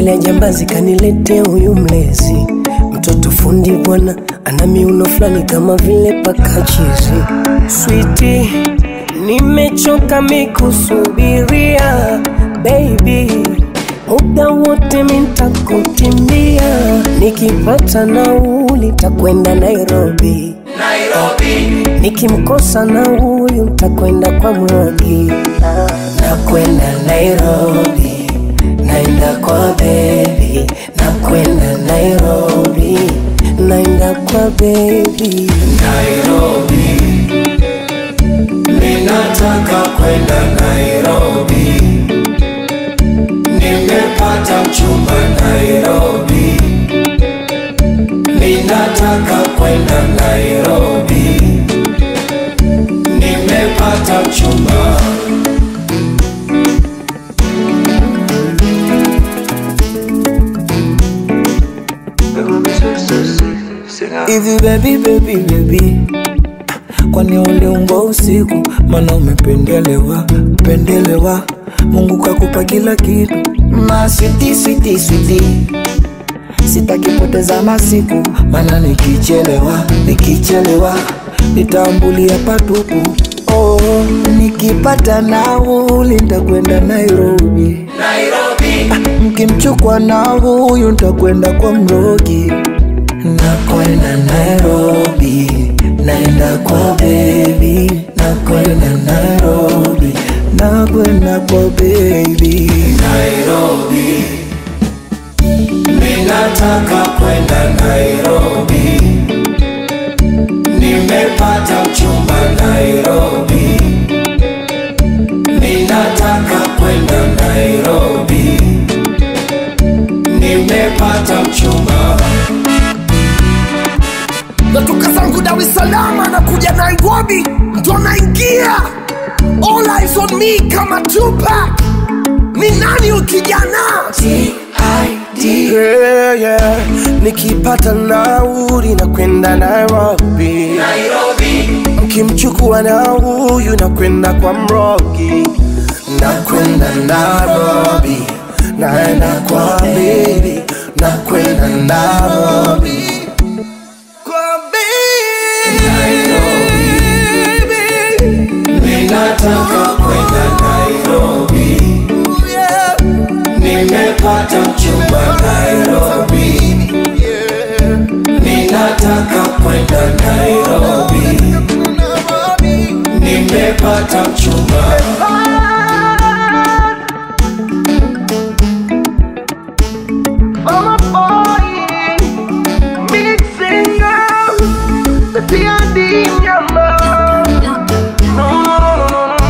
lile jambazi kanilete huyu mlezi mtoto fundi bwana ana miuno fulani kama vile pakachizi switi nimechoka mikusubiria baby muda wote mintakutimbia nikipata nauli takwenda nairobi nikimkosa na huyu ntakwenda kwa mrogi nakwenda nairobi naenda kwa bebi nakwenda nairobi naenda kwa bebi Nairobi, ninataka kwenda Nairobi, nimepata mchumba Nairobi, ninataka kwenda Nairobi, nimepata mchumba. hivi baby baby baby kwani uliumbwa usiku mana umependelewa pendelewa mungu kakupa kila kitu maswiti switi switi sitakipoteza masiku mana nikichelewa nikichelewa nitambulia patupu oh, nikipata nauli ntakwenda nairobi Nairobi, mkimchukwa na huyu ntakwenda kwa mrogi nakwenda nairobi naenda kwa bebi nakwenda nairobi nakwenda kwa bebi Nairobi, ninataka kwenda Nairobi, nimepata mchumba Nairobi, ninataka kwenda Nairobi, nimepata mchumba. natoka zangu Dar es Salaam na kuja Nairobi, ndo naingia all eyes on me kama Tupac. Ni nani ukijana? yeah, yeah. nikipata nauli na kwenda nairobi Nairobi, mkimchukua na huyu na kwenda kwa mrogi na kwenda nairobi naenda kwa bebi na kwenda nairobi kwa bebi ninataka kwenda Nairobi, nimepata mchumba Nairobi, ninataka kwenda Nairobi, nimepata mchumba. Mama boy, mixing up the D&D